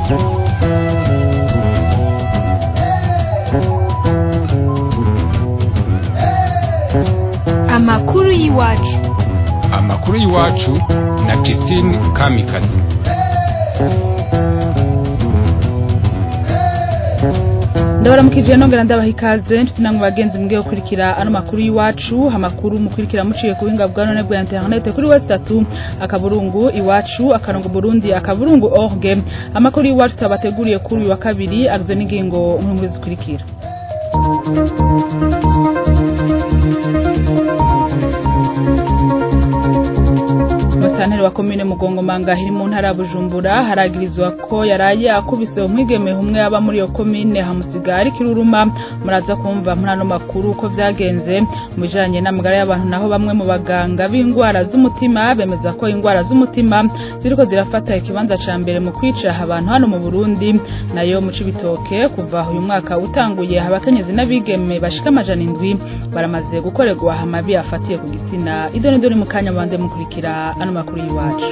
amakuru y'iwacu amakuru y'iwacu na Christine Kamikazi ndabaramukije nongera ndabaha ikaze nshuti namwe bagenzi mbwiye gukurikira ano makuru y'iwacu amakuru mukurikira muciye ku buhinga bwa none bwa internet kuri wese tatu akaburungu iwacu akarongo burundi akaburungu orge amakuru y'iwacu twabateguriye kuri uyu wa kabiri agizwe n'ingingo nkuru zikurikira Musanteri wa komine Mugongomanga hiri mu ntara ya Bujumbura haragirizwa ko yaraye akubise umwigeme umwe aba muri iyo komine hamusiga ari kiruruma muraza kumva muri ano makuru uko vyagenze mu bijanye n'amagara y'abantu naho bamwe mu baganga b'indwara z'umutima bemeza ko indwara z'umutima ziriko zirafata ikibanza ca mbere mu kwica abantu hano mu Burundi nayo mu Cibitoke kuva uyu mwaka utanguye abakenyezi n'abigeme bashika amajana indwi baramaze gukorerwa amabi afatiye ku gitsina idoni doni mu kanya bande mukurikira ano makuru y'iwacu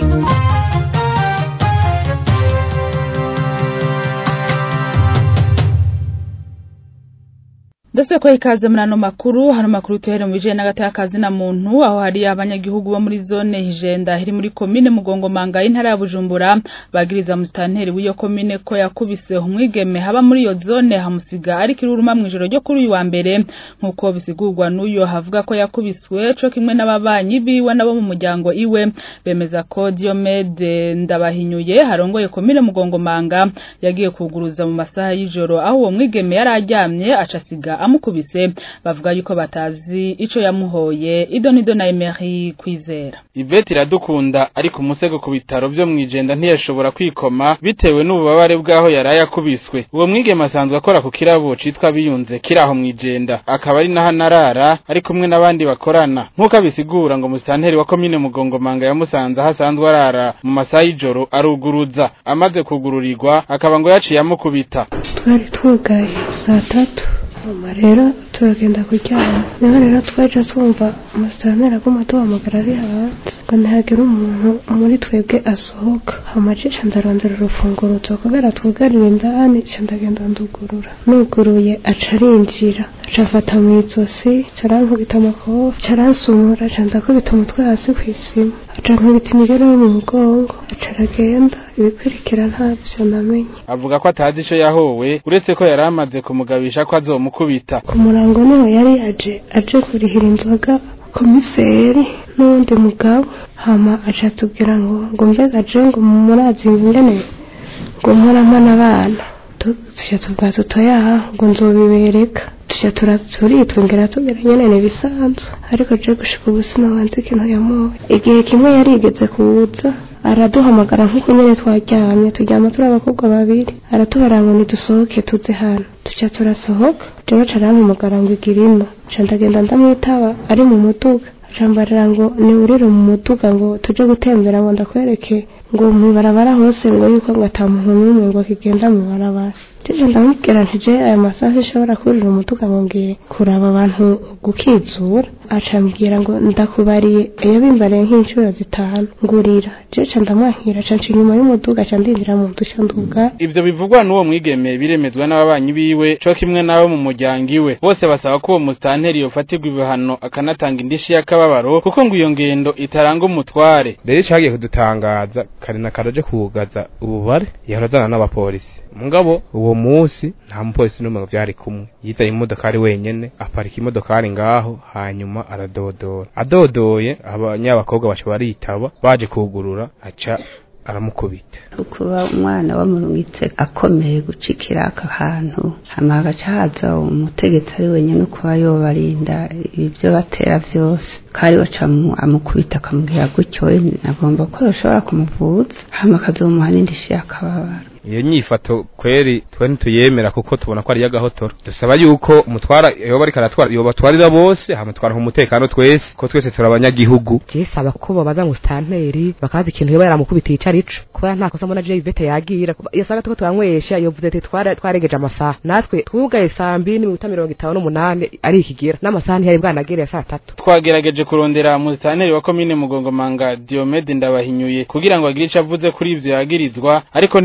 Ndose ko ikaze muri ano makuru hano makuru tuhere mu bijanye n'agatakazi na muntu aho hari abanyagihugu bo muri zone Hijenda iri muri komine Mugongomanga y'intara ya Bujumbura bagiriza mustanteri w'iyo komine ko yakubise umwigeme haba muri iyo zone hamusiga ari kiruruma mu ijoro ryo kuri uyu wa mbere nkuko bisigurwa n'uyo havuga ko yakubiswe co kimwe n'ababanyi biwe nabo mu muryango iwe bemeza ko Diomede ndabahinyuye harongoye komine Mugongomanga yagiye kuguruza mu masaha y'ijoro aho uwo mwigeme yari aryamye acasiga amukubise bavuga yuko batazi ico yamuhoye idonido na Emery kwizera Ivete iradukunda ariko umusego ku bitaro byo mwijenda ntiyashobora kwikoma bitewe n'ububabare bwaho yaraye akubiswe uwo mwigeme asanzwe akora ku kirabo citwa biyunze kiraho mwijenda akaba ari naho narara ari kumwe n'abandi bakorana nk'uko abisigura ngo musitanteri wa komine mugongomanga yamusanze aho asanzwe arara mu masaha y'ijoro aruguruza amaze kugururirwa akaba ngo yaciye amukubita twari twugaye saa tatu hama rero turagenda kuryama niho rero twaje twumva umusitanteri aguma tuhamagara ari hanze ngo ntihagire umuntu muri twebwe asohoka hama cica ndarondera urufunguruzo kubera twugarira indani ca ndagenda ndugurura nuguruye aca arinjira aca afata mw'izosi ca arankubita amakofi ca aransumura ca ndakubita umutwe hasi kw'isima aca nkubita imigero yo mu mugongo aca aragenda ibikurikira ntavyo namenye avuga ko atazi ico yahowe uretse ko yari amaze kumugabisha ko azomukubita ku murango niho yari aje aje kurihira inzoga komiseri n'uwundi mugabo hama aca atubwira ngo ngo mbega je ngo murazi ingene ngo mporamana abana tuja tubwa tutoyaha ngo nzobibereka tuja turitwongera tubwira nyene nibisanzwe ariko je gushika ubu sinabanze ikintu yamuwe igihe kimwe yarigeze kuza araduhamagara nk'uko nyene twaryamye turyama turi abakobwa babiri aratubara ngo nidusohoke tuze hano tuca turasohoka jewe ca arampamagara ngo igira ino ca ndagenda ndamwitaba ari mu muduga acambarira ngo niwurire mu muduga ngo tuje gutembera ngo ndakwereke ngo mwibarabara hose ngo yuko ngo ata muntu n'umwe ngo akigenda mwibarabara jeje ndamubwira nti je aya masaha ishobora kurira umuduga ngo ngiye kuraba abantu gukizura acambwira ngo ndakubariye iyo bimbariye nk'inshuro zitanu ngurira jeje ndamwankira ca nca inyuma y'umuduga ca ndinjira mu dusha nduga ivyo bivugwa n'uwo mwigeme biremezwa n'ababanyi biwe co kimwe n'abo mu muryango iwe bose basaba ko uwo musitanteri yofatirwa ibihano akanatanga indishi y'akababaro kuko ngo iyo ngendo itaranga umutware rero icagiye kudutangaza kare na karaje kugaza ububare yahora azana n'abapolisi mugabo uwo musi nta mupolisi n'umwe vyari kumwe yizaye imodokari wenyene aparika imodokari ngaho hanyuma aradodora adodoye abanyabakobwa baca baritaba baje kugurura aca aramukubita kuba umwana wamurungitse akomeye gucikira aka hantu hama hagaca haza umutegetsi ari wenyine kuba yobarinda ibyo batera vyose kari baca amukubita akamubwira gutyo agomba ko yoshobora kumuvuza hama akazomuha n'indishi y'akababaro iyo nyifato kweri twe ntituyemera kuko tubona ko ari y'agahotoro dusaba yuko umutwara yoba ariko aratwara yobatwarira bose hamutwara umutekano twese ko twese turi abanyagihugu jesaba ko babaza ngo stanteri bakazi ikintu yoba yaramukubitiye ico arico kubera nta kosa mbona je Ivete yagira iyo saga tuko twanywesha yovuze ati twara twaregeje amasaha natwe twugaye saa mbiri n'iminota mirongo itanu n'umunani ari ikigera n'amasaha ntiyari bwanagereye saa tatu twagerageje kurondera musitanteri wa komine mugongomanga Diomede ndabahinyuye kugira ngo agire ico avuze kuri ivyo yagirizwa ariko ntiturashobora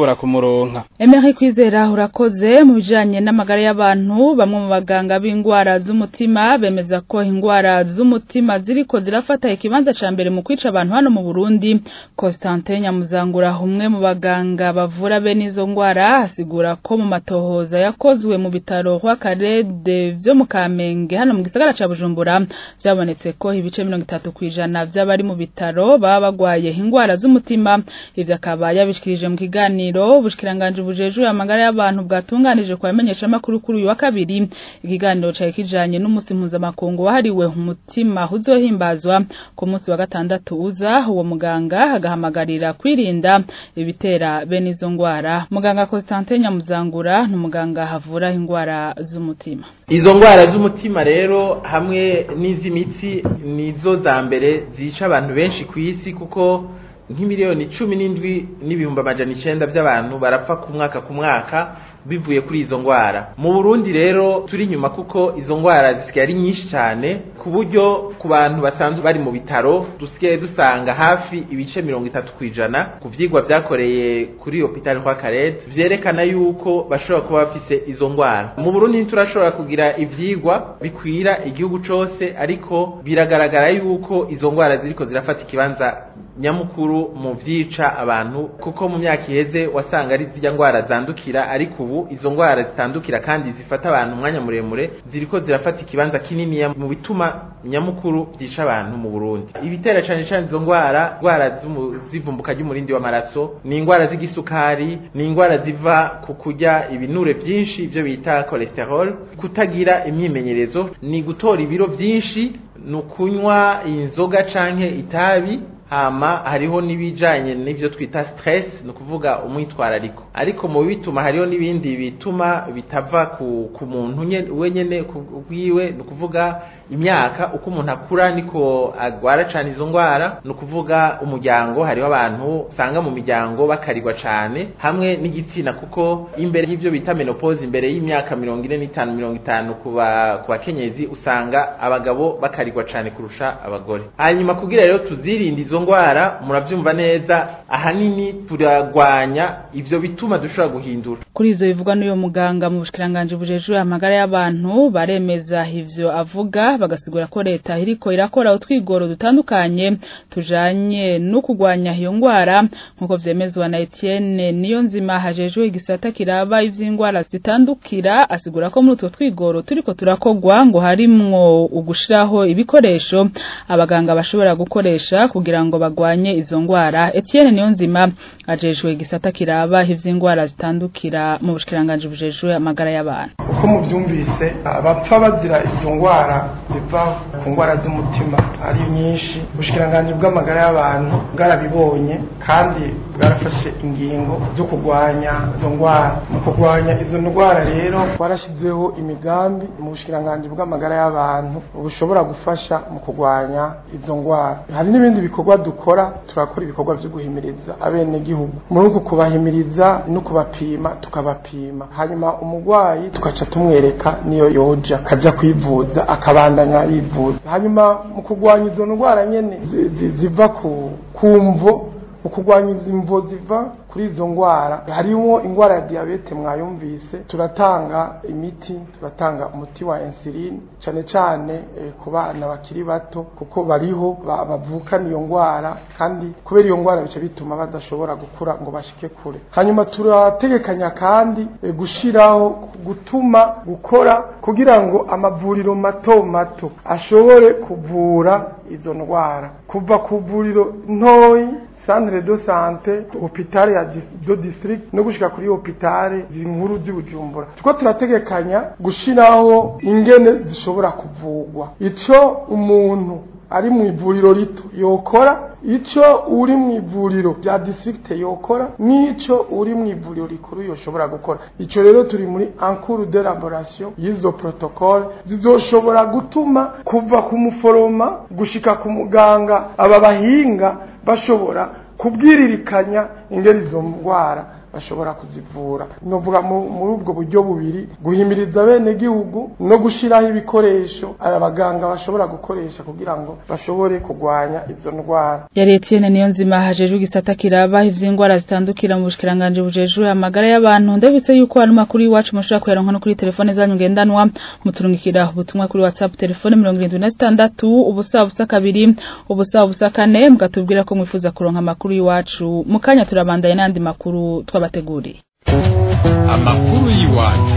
bashobora kumuronka Emery Kwizera urakoze mu bijanye n'amagara y'abantu bamwe mu baganga b'ingwara z'umutima bemeza ko ingwara z'umutima ziriko zirafata ikibanza ca mbere mu kwica abantu hano mu Burundi Constantin Nyamuzangura umwe mu baganga bavura bene izo ngwara asigura ko mu matohoza yakozwe mu bitaro kwa Karede vyo mu Kamenge hano mu gisagara ca Bujumbura byabonetse ko ibice 30 kwijana by'abari mu bitaro baba bagwaye ingwara z'umutima ivyo akaba yabishikirije mu kiganiro bushikiranganje bujejwe amagara y'abantu bwatunganije kwa menyesha makuru kuri uyu wa kabiri ikiganiro cari kijanye n'umusi mpuzamakungu wahariwe umutima uzohimbazwa ku munsi wa gatandatu uza uwo muganga agahamagarira kwirinda ibitera bene izo ngwara muganga Constantin Nyamuzangura n'umuganga havura ingwara z'umutima izo ngwara z'umutima rero hamwe n'iz'imitsi nizo za mbere zica abantu benshi ku isi kuko nk'imiliyoni cumi n'indwi n'ibihumbi amajana icenda by'abantu barapfa ku mwaka ku mwaka bivuye kuri izo ngwara mu Burundi rero turi nyuma kuko izo ngwara zisigaye ari nyinshi cyane ku buryo ku bantu basanzwe bari mu bitaro dusigaye dusanga hafi ibice mirongo itatu ku ijana ku vyigwa vyakoreye kuri hopitali kwa Karete vyerekana yuko bashobora kuba bafise izo ngwara mu Burundi ntiturashobora kugira ivyigwa bikwira igihugu cose ariko biragaragara yuko izo ngwara ziriko zirafata ikibanza nyamukuru mu vyica abantu kuko mu myaka iheze wasanga ari zirya ngwara zandukira ariko ubu izo ngwara zitandukira kandi zifata abantu umwanya muremure ziriko zirafata ikibanza kinini mu bituma nyamukuru vyica abantu mu Burundi ibitera cane cane izo ngwara ngwara zivumbuka ry'umurindi w'amaraso ni ingwara z'igisukari ni ingwara ziva ku kurya ibinure vyinshi ivyo bita cholesterol kutagira imyimenyerezo ni gutora ibiro vyinshi ni ukunywa inzoga canke itabi hama hariho n'ibijanye n'ivyo twita stress ni ukuvuga umwitwarariko ariko mu bituma hariho n'ibindi bituma bitava ku, ku muntu wenyene kwiwe ni ukuvuga imyaka uko umuntu akura niko agwara cane izo ngwara ni ukuvuga umuryango hariho abantu usanga mu miryango bakarirwa cane hamwe n'igitsina kuko imbere y'ivyo bita menopause imbere y'imyaka mirongo ine n'itanu mirongo itanu ku bakenyezi usanga abagabo bakarirwa cane kurusha abagore hanyuma kugira rero tuzirinde izo ngwara muravyumva neza ahanini turagwanya ivyo bituma dushobora guhindura kuri izo bivugwa n'uyo muganga mu bushikiranganje bujejwe amagara y'abantu baremeza ivyo avuga bagasigura ko leta iriko irakora utwigoro dutandukanye tujanye no kugwanya iyo ngwara nkuko vyemezwa na Etienne niyo nzima hajejwe igisata kiraba ivy'ingwara zitandukira asigura ko muri utwo twigoro turiko turakogwa ngo harimwo ugushiraho ibikoresho abaganga bashobora gukoresha kugira ngo bagwanye izo ngwara Etienne niyo nzima ajejwe igisata kiraba ivy'ingwara zitandukira mu bushikiranganje bujejwe amagara y'abantu uko muvyumvise abapfa bazira izo ngwara ziva ku ngwara z'umutima ari nyinshi ubushikiranganje bw'amagara y'abantu bwarabibonye kandi bwarafashe ingingo zo kurwanya izo ngwara mu kurwanya izo ndwara rero twarashyizeho imigambi mu bushikiranganje bw'amagara y'abantu bushobora gufasha mu kurwanya izo ngwara hari n'ibindi bikorwa dukora turakora ibikorwa byo guhimiriza abenegihugu muri uku kubahimiriza no kubapima tukabapima hanyuma umurwayi tugaca tumwereka niyo yoja akaja kwivuza akabandanya yivuza hanyuma mu kurwanya izo ndwara nyene ziva ku kumvo mu kurwanya izi mvo ziva kuri izo ngwara harimo ingwara ya diabete mwayumvise turatanga imiti turatanga umuti wa insuline cyane cyane e, ku bana bakiri bato kuko bariho bavukana iyo ngwara kandi kubera iyo ngwara bice bituma badashobora gukura ngo bashike kure hanyuma turategekanya kandi e, gushiraho gutuma gukora kugira ngo amavuriro mato mato ashobore kuvura izo ndwara kuva ku vuriro ntoyi centre de santé hôpital ya do district no gushika kuri hôpital zinkuru z'Ubujumbura tuko turategekanya gushiraho ingene zishobora kuvugwa ico umuntu ari mu ivuriro rito yokora ico uri mu ivuriro rya district yokora nico uri mu ivuriro rikuru yoshobora gukora ico rero turi muri encours de laboration y'izo protocole zizoshobora gutuma kuva ku muforoma gushika ku muganga aba bahinga bashobora kubwiririkanya ingeri izo ndwara bashobora kuzivura novuga muri ubwo buryo bubiri guhimiriza bene gihugu no gushiraho ibikoresho aba baganga bashobora gukoresha kugira ngo bashobore kurwanya izo ndwara yari Etienne niyo nzima hajejwe igisata kiraba ivy'ingwara zitandukira mu bushikiranganje bujejwe amagara y'abantu ndabitse yuko hari makuru iwacu mushobora kuyaronka no kuri telefone zanyu ngendanwa muturungikira ubutumwa kuri WhatsApp telefone 76 ubusa busa kabiri ubusa busa kane mugatubwira ko mwifuza kuronka makuru iwacu mukanya turabandanye n'andi makuru twabateguriye amakuru y'iwacu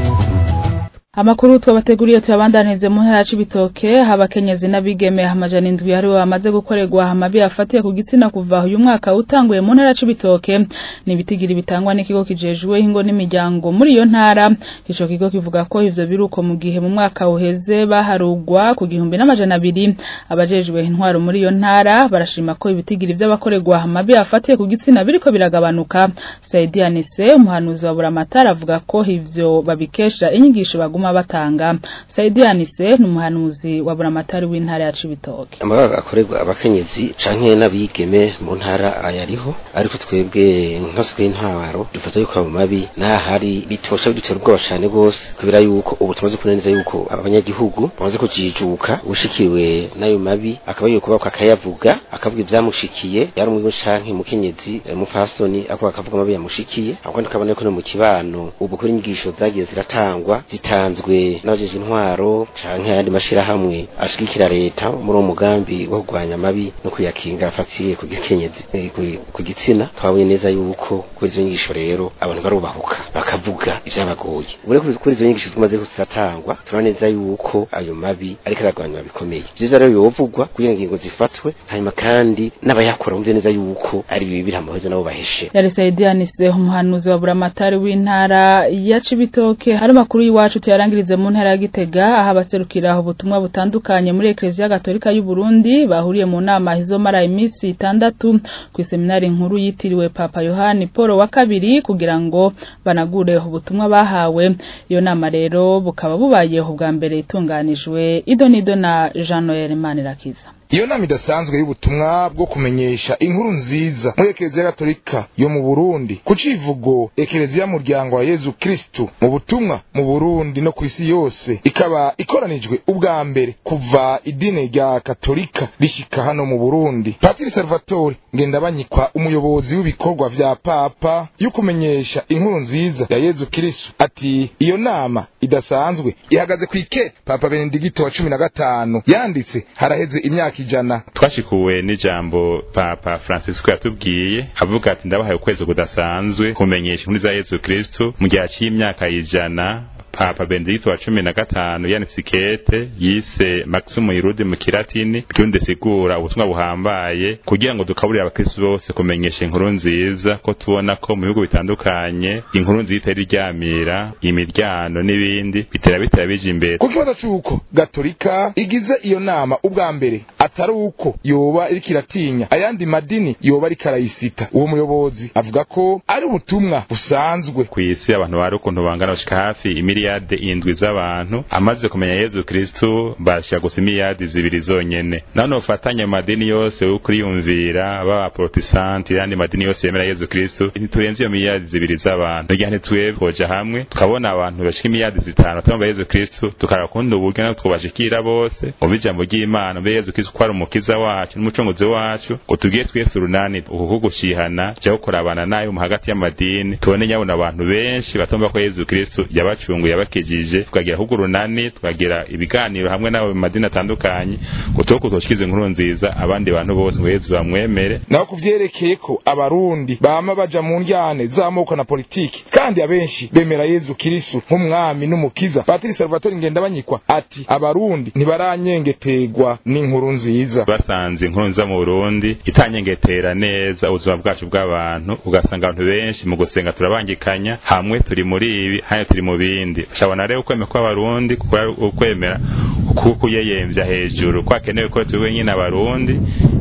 Amakuru twabateguriye tuyabandanize mu ntara y'ibitoke habakenyezi n'abigeme amajana indwi hari bamaze gukorerwa amabi afatiye ku gitsina kuva uyu mwaka utanguye mu ntara y'ibitoke ni ibitigiri bitangwa n'ikigo kijejwe ingo n'imiryango muri iyo ntara ico kigo kivuga ko ivyo biruko mu gihe mu mwaka uheze baharugwa ku gihumbi n'amajana abiri abajejwe intwaro muri iyo ntara barashima ko ibitigiri vy'abakorerwa amabi afatiye ku gitsina biriko biragabanuka Saidi Anise umuhanuzi wa Buramatara avuga ko ivyo babikesha inyigisho baguma batanga Saidi Anise ni umuhanuzi wa Buramatari w'intara ya Cibitoke amabaga akorerwa abakenyezi canke n'abigeme mu ntara ayariho ariko twebwe nkaswe intwaro dufata yuko abo mabi nahari bitosha bidutera ubwoba cane gose kubera yuko ubu tumaze kunaniza yuko abanyagihugu bamaze kujijuka ushikiriwe n'ayo mabi akaba yuko bako akayavuga akavuga ivyamushikiye yari umwe canke mukenyezi mufasoni ako akavuga amabi yamushikiye ahubwo tukabona ko no mu kibano ubu kuri inyigisho zagiye ziratangwa zitanzwe n'abajeje intwaro canke ayandi mashirahamwe ashigikira leta muri uwo mugambi wo kurwanya amabi no kuyakinga afatiye ku gikenyezi ku gitsina twabonye neza yuko kuri izo nyigisho rero abantu barubahuka bakavuga ivyabagoye ubure kuri izo nyigisho zimaze ziratangwa turabona neza yuko ayo mabi ariko aragwanywa bikomeye ivyo rero yovugwa kugira ngo ingingo zifatwe hanyuma kandi n'abayakora bumve neza yuko ari bibi biramuheze nabo baheshe yari Saidi Anise umuhanuzi wa Buramatari w'intara ya Cibitoke hari makuru y'iwacu tuyarangirize mu ntara ya Gitega aho abaserukira ubutumwa butandukanye muri Ecclesia Gatolika y'u Burundi bahuriye mu nama izomara imisi itandatu ku seminari nkuru yitiriwe Papa Yohani Paul wa kabiri kugira ngo banagure ubutumwa bahawe iyo nama rero bukaba bubayeho bwa mbere itunganijwe Idonido na Jean Noel Manirakiza iyo nama idasanzwe y'ubutumwa bwo kumenyesha inkuru nziza muri ekereziya gatolika yo mu burundi ku civugo ekereziya muryango wa yezu kristu mu butumwa mu burundi no ku isi yose ikaba ikoranijwe ubwa mbere kuva idini rya katolika rishika hano mu burundi patiri salvatore ngendabanyikwa umuyobozi w'ibikorwa vya papa yo kumenyesha inkuru nziza ya yezu kristu ati iyo nama idasanzwe ihagaze kw'ike papa benedigito wa cumi na gatanu yanditse haraheze imyaka ijana twashikuwe n'ijambo papa francisco yatubwiye avuga ati ndabahaye ukwezi kudasanzwe kumenyesha inkuru za yezu kristu mu gihe c'imyaka ijana papa benedikito wa cumi na gatanu yanditse ikete yise maximu irudi mu kilatini ryundi sigura ubutumwa buhambaye kugira ngo dukaburire abakristu bose kumenyesha inkuru nziza ko tubona ko mu bihugu bitandukanye inkuru nziza itari iryamira imiryano n'ibindi bitera bitera bija imbere ku kibazo c'uko gatolika igize iyo nama ubwa mbere atari uko yoba iriko iratinya ayandi madini yoba ariko arayisita uwo muyobozi avuga ko ari ubutumwa busanzwe kw'isi abantu bari ukuntu bangana bashika hafi imiliyarde indwi z'abantu amaze kumenya yezu kristu bashira gusa imiliyarde zibiri zonyene none ufatanye mu madini yose yo kuriyumvira baba protestanti yandi madini yose yemera yezu kristu ntiturenze iyo miliyarde zibiri z'abantu igihe ntitwebwe twoja hamwe tukabona abantu bashika imiliyarde zitanu batumva yezu kristu tukaraba kundi uburyo natwe twobashikira bose mu bijambo ry'imana mbe yezu kristu ko ari umukiza wacu n'umucunguzi wacu ngo tugiye twese urunani uku gushihana ja kurabana nayo mu hagati y'amadini tubone nyabona abantu benshi batumva ko yezu kristu yabacunguye yabakijije tukagira ahubwo urunani tukagira ibiganiro hamwe n'abo mu madini atandukanye ngo tuho kutoshikiza inkuru nziza abandi bantu bose ngo yezu bamwemere naho kuvyerekeye ko abarundi bama baja mu njyane z'amoko na politiki kandi abenshi bemera yezu kristu nk'umwami n'umukiza patiri salvatore ngendabanyikwa ati abarundi ntibaranyengetegwa n'inkuru nziza basanze inkuru nziza mu burundi itanyengetera neza ubuzima bwacu bw'abantu ugasanga abantu benshi mu gusenga turabangikanya hamwe turi muri ibi hano turi mu bindi shabona rero ukwemera kw'abarundi ukwemera kuyeyemvya hejuru kwakenewe ko turi wenyine abarundi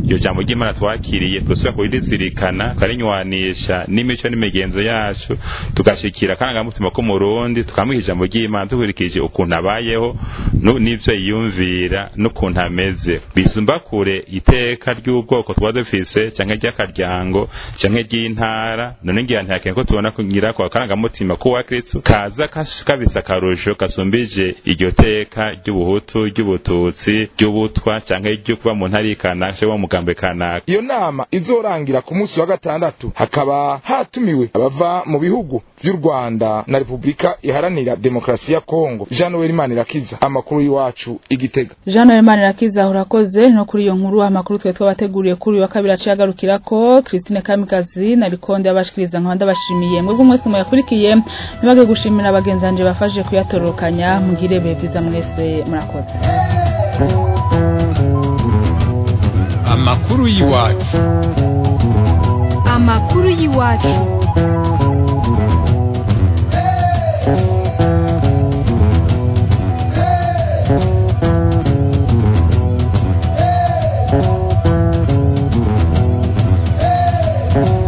iryo jambo ry'imana twakiriye turasubira kurizirikana tukarinywanisha n'imico n'imigenzo yacu tugashikira akarangamutima k'umurundi tukamuha ijambo ry'imana dukurikije ukuntu abayeho n'ivyo yiyumvira n'ukuntu ameze bisumba kure iteka ry'ubwoko tuba dufise canke ry'akaryango canke ry'intara none ngira ntihakene ko tubona kugira ko akarangamutima k'uwa kristo kaza kabisa akarusho gasumbije iryo teka ry'ubuhutu ry'ubututsi ry'ubutwa canke ryo kuba mu ntara kanaka cyangwa mu mugambe kanaka iyo nama izorangira ku munsi wa gatandatu hakaba hatumiwe abava mu bihugu vy'u Rwanda na Republika iharanira demokrasi ya Kongo Jean Noel Manirakiza amakuru y'iwacu igitega Jean Noel Manirakiza urakoze no kuri iyo nkuru amakuru twe twabateguriye kuri wa kabiri aciye agarukirako Christine Kamikazi na Bikonde abashikiriza nkanda bashimiye mwebwe mwese muyakurikiye nibage gushimira abagenzanje bafashe kuyatorokanya mugire be vyiza mwese murakoze amakuru y'iwacu amakuru y'iwacu Thank you.